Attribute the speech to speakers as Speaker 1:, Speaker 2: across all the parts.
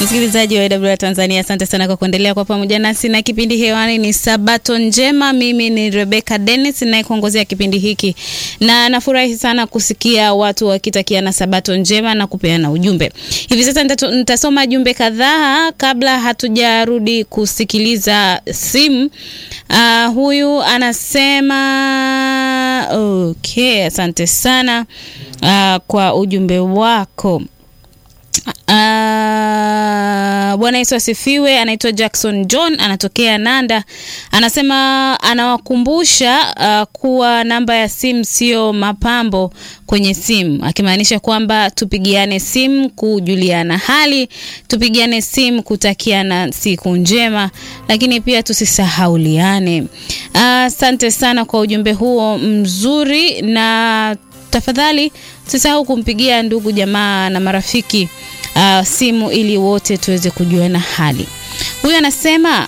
Speaker 1: Msikilizaji wa AWR Tanzania, asante sana kwa kuendelea kwa pamoja nasi na kipindi hewani ni Sabato Njema. Mimi ni Rebecca Dennis nayekuongozea kipindi hiki, na nafurahi sana kusikia watu wakitakiana Sabato njema na kupeana ujumbe. Hivi sasa nitasoma jumbe kadhaa kabla hatujarudi kusikiliza simu. Uh, huyu anasema okay, asante sana uh, kwa ujumbe wako. Uh, Bwana Yesu asifiwe. Anaitwa Jackson John, anatokea Nanda. Anasema anawakumbusha uh, kuwa namba ya simu sio mapambo kwenye simu, akimaanisha kwamba tupigiane simu kujuliana hali, tupigiane simu kutakiana siku njema, lakini pia tusisahauliane. Asante uh, sana kwa ujumbe huo mzuri na tafadhali usisahau kumpigia ndugu jamaa na marafiki uh, simu ili wote tuweze kujuana hali. Huyu anasema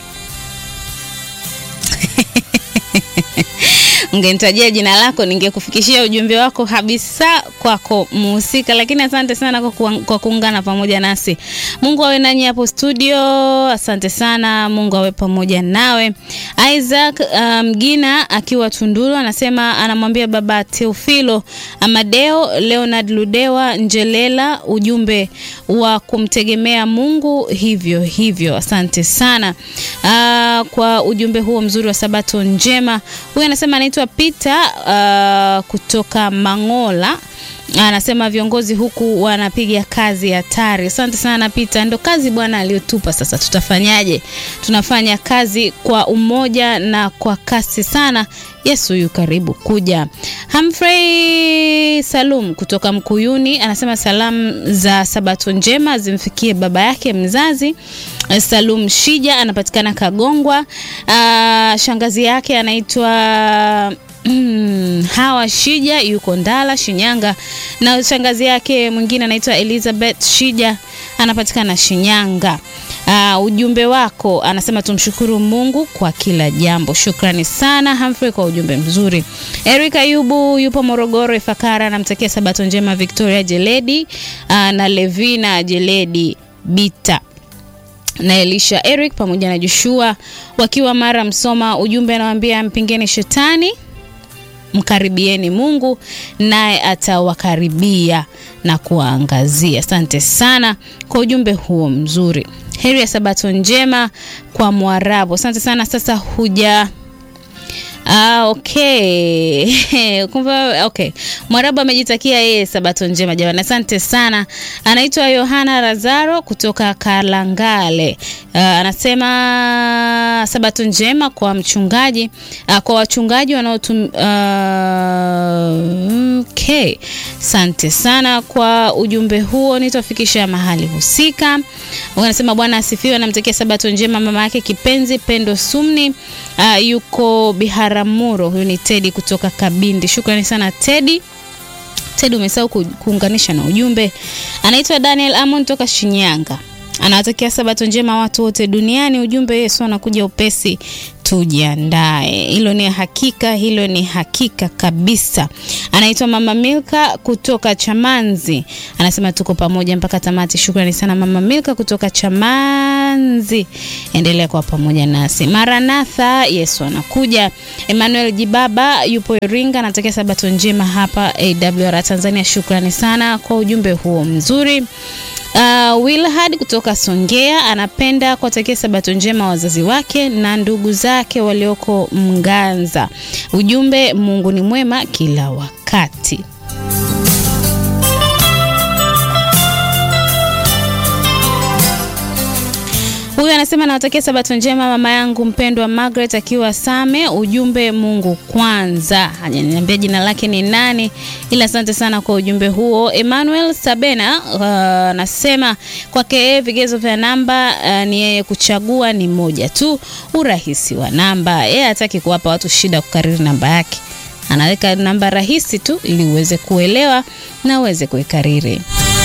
Speaker 1: ungenitajia jina lako ningekufikishia ujumbe wako kabisa kwako muhusika, lakini asante sana kwa, kwa kuungana pamoja nasi. Mungu awe nanyi hapo studio, asante sana. Mungu awe pamoja nawe. Isaac Mgina um, akiwa Tunduru anasema anamwambia baba Teofilo Amadeo Leonard Ludewa Njelela ujumbe wa kumtegemea Mungu hivyo hivyo. Asante sana uh, kwa ujumbe huo mzuri wa Sabato njema. Huyu anasema anaitwa Peter uh, kutoka Mangola anasema viongozi huku wanapiga kazi hatari. Asante sana Peter, ndo kazi Bwana aliyotupa. Sasa tutafanyaje? Tunafanya kazi kwa umoja na kwa kasi sana. Yesu yu karibu kuja. Humphrey Salum kutoka Mkuyuni anasema salamu za Sabato njema zimfikie baba yake mzazi Salum Shija, anapatikana Kagongwa. Uh, shangazi yake anaitwa Mm, Hawa Shija yuko Ndala Shinyanga, na shangazi yake mwingine anaitwa Elizabeth Shija anapatikana Shinyanga. Uh, ujumbe wako anasema tumshukuru Mungu kwa kila jambo. Shukrani sana Humphrey kwa ujumbe mzuri. Eric Ayubu yupo Morogoro Ifakara, anamtakia Sabato njema Victoria Jeledi uh, na Levina Jeledi Bita na Elisha Eric pamoja na Joshua wakiwa Mara Msoma. Ujumbe anawaambia mpingeni shetani mkaribieni Mungu naye atawakaribia na kuwaangazia. Asante sana kwa ujumbe huo mzuri. Heri ya Sabato njema kwa Mwarabu. Asante sana. Sasa huja Ah, okay. Kumbe okay. Mwarabu amejitakia yeye Sabato njema jamani. Asante sana. Anaitwa Yohana Razaro kutoka Kalangale. Uh, anasema Sabato njema kwa mchungaji uh, kwa wachungaji wanaotum uh, okay. Asante sana kwa ujumbe huo, nitafikisha mahali husika. Wanasema Bwana asifiwe, namtakia Sabato njema mama yake kipenzi Pendo Sumni uh, yuko Biharamulo. Huyu ni Tedi kutoka Kabindi. Shukrani sana Tedi. Tedi, umesahau kuunganisha na ujumbe. Anaitwa Daniel Amon toka Shinyanga, anawatakia Sabato njema watu wote duniani. Ujumbe, Yesu anakuja upesi, tujiandae. Hilo ni hakika, hilo ni hakika kabisa. Anaitwa Mama Milka kutoka Chamanzi, anasema tuko pamoja mpaka tamati. Shukrani sana Mama Milka kutoka Chamanzi, endelea kwa pamoja nasi. Maranatha, Yesu anakuja. Emmanuel Jibaba yupo Iringa, anatakia Sabato njema hapa AWR Tanzania. Shukrani sana kwa ujumbe huo mzuri. Uh, Wilhad kutoka Songea anapenda kuwatakia Sabato njema wazazi wake na ndugu zake walioko Mganza. Ujumbe, Mungu ni mwema kila wakati. Huyu anasema nawatakia Sabato njema mama yangu mpendwa Margaret akiwa Same. Ujumbe, Mungu kwanza. Hajaniambia jina lake ni nani, ila asante sana kwa ujumbe huo. Emmanuel Sabena anasema uh, kwake vigezo vya namba uh, ni yeye kuchagua ni moja tu, urahisi wa namba. Yeye hataki kuwapa watu shida kukariri namba yake, anaweka namba rahisi tu ili uweze kuelewa na uweze kuikariri.